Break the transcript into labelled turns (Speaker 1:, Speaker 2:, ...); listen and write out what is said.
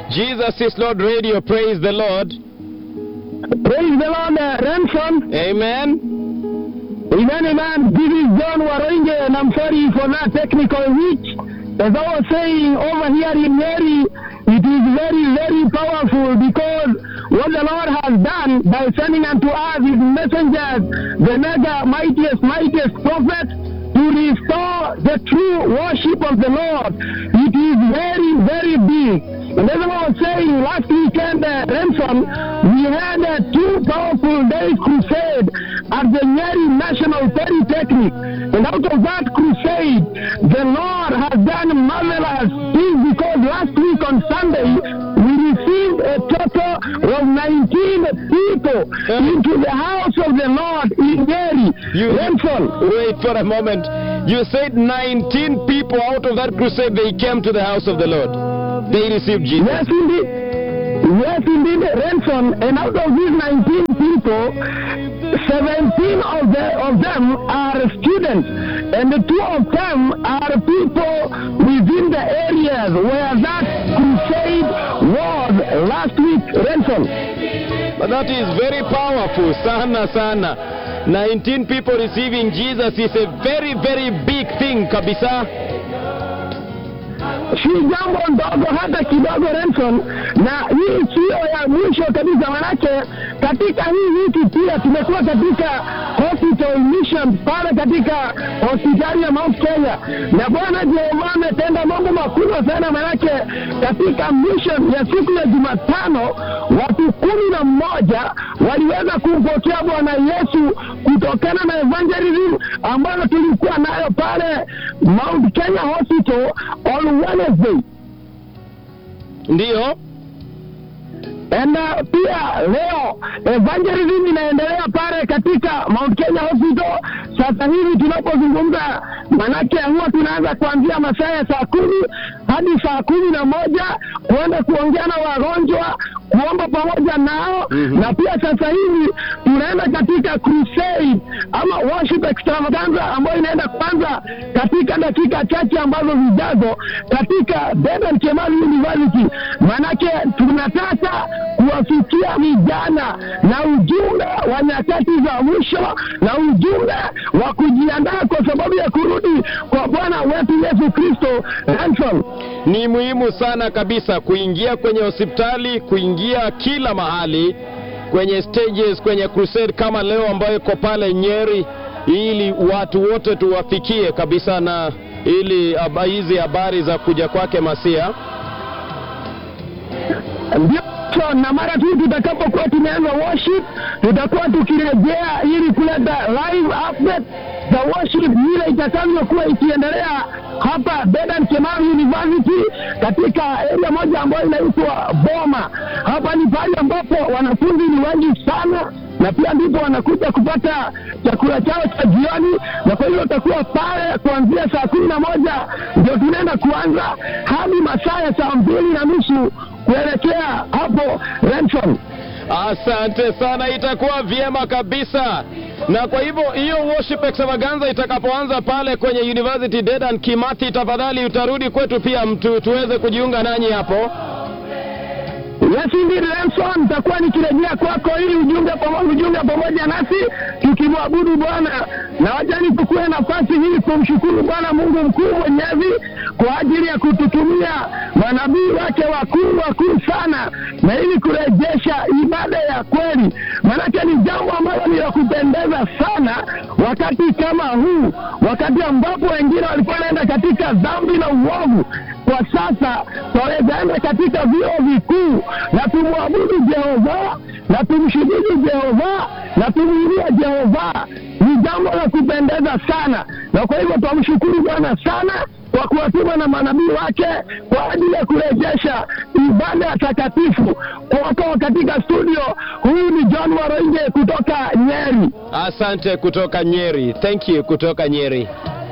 Speaker 1: Jesus is Lord Radio. Praise the Lord.
Speaker 2: Praise the Lord, uh, Ransom.
Speaker 1: Amen.
Speaker 2: Amen, amen. This is John Waroinge, and I'm sorry for that technical hitch. As I was saying over here in Mary, it is very, very powerful because what the Lord has done by sending unto us his messengers, the mega mightiest, mightiest prophet, to restore the true worship of the Lord. It is very, very big. And as I was saying last weekend, uh, Ransom, we had uh, two powerful days crusade at the Nyeri National Polytechnic. And out of that crusade, the Lord has done marvelous things because last week on Sunday, we received a total of 19 people into the house of the Lord in Nyeri.
Speaker 1: You-
Speaker 2: Ransom,
Speaker 1: Wait for a moment. You said 19 people out of that crusade, they came to the house of the Lord. They received Jesus.
Speaker 2: Yes, indeed. Yes, indeed, Ransom. And out of these 19 people, 17 of, the, of them are students, and the two of them are people within the areas where that crusade was last week, Ransom.
Speaker 1: But that is very powerful. Sana, sana. 19 people receiving Jesus is a very, very big thing, kabisa.
Speaker 2: si jambo ndogo hata kidogo Renson, na hii sio ya mwisho kabisa, manake katika hii wiki pia tumekuwa katika hospital mission pale katika hospitali ya Mount Kenya, na Bwana Jehova ametenda mambo makubwa sana, manake katika mission ya siku ya Jumatano watu kumi na mmoja waliweza kumpokea Bwana Yesu kutokana na evangelism ambayo tulikuwa nayo pale Mount Kenya Hospital on Wednesday.
Speaker 1: Ndiyo.
Speaker 2: Na pia leo evangelism inaendelea pale katika Mount Kenya Hospital. Sasa hivi tunapozungumza, manake huwa tunaanza kuanzia masaa ya saa kumi hadi saa kumi na moja kuenda kuongea na wagonjwa, kuomba pamoja nao
Speaker 1: Mhm.
Speaker 2: na pia sasa hivi tunaenda katika crusade ama worship extravaganza ambayo inaenda kwanza katika dakika chache ambazo zijazo katika Dedan Kimathi University. Manake tunataka kuwafikia vijana na ujumbe wa nyakati za mwisho na ujumbe wa kujiandaa kwa sababu ya kurudi kwa Bwana wetu Yesu Kristo. Ransom.
Speaker 1: Ni muhimu sana kabisa kuingia kwenye hospitali, kuingia kila mahali kwenye stages, kwenye crusade kama leo ambayo iko pale Nyeri, ili watu wote tuwafikie kabisa, na ili haba- hizi habari za kuja kwake Masia.
Speaker 2: ndio na mara tu tutakapokuwa tumeanza worship tutakuwa tukirejea ili kuleta live update za worship vile itakavyokuwa ikiendelea hapa Dedan Kimathi University katika area moja ambayo inaitwa Boma. Hapa ni pahali ambapo wanafunzi ni wengi sana na pia ndipo wanakuja kupata chakula chao cha jioni, na kwa hiyo watakuwa pale kuanzia saa kumi na moja ndio tunaenda kuanza hadi masaa ya saa mbili na nusu kuelekea hapo Renson.
Speaker 1: Asante sana, itakuwa vyema kabisa. Na kwa hivyo hiyo worship extravaganza itakapoanza pale kwenye University Dedan Kimathi, tafadhali utarudi kwetu pia mtu tuweze kujiunga nanyi hapo.
Speaker 2: Yes, indeed Renson, nitakuwa nikirejea kwako ili ujunge pamoja, ujunge pamoja nasi tukimwabudu Bwana, na wajani tukue nafasi hii kumshukuru Bwana Mungu mkuu mwenyezi kwa ajili ya kututumia manabii wake wakuu wakuu sana, na ili kurejesha ibada ya kweli, maanake ni jambo ambalo ni la kupendeza sana wakati kama huu, wakati ambapo wengine walikuwa wanaenda katika dhambi na uovu kwa sasa twawezaenda katika vyuo vikuu na tumwabudu Jehova na tumshujudu Jehova na tumwiria Jehova. Ni jambo la kupendeza sana, na kwa hivyo twamshukuru Bwana sana kwa kuwatuma na manabii wake kwa ajili ya kurejesha ibada ya takatifu. Kwako katika studio, huyu ni John Waroinge kutoka Nyeri.
Speaker 1: Asante kutoka Nyeri. Thank you kutoka Nyeri.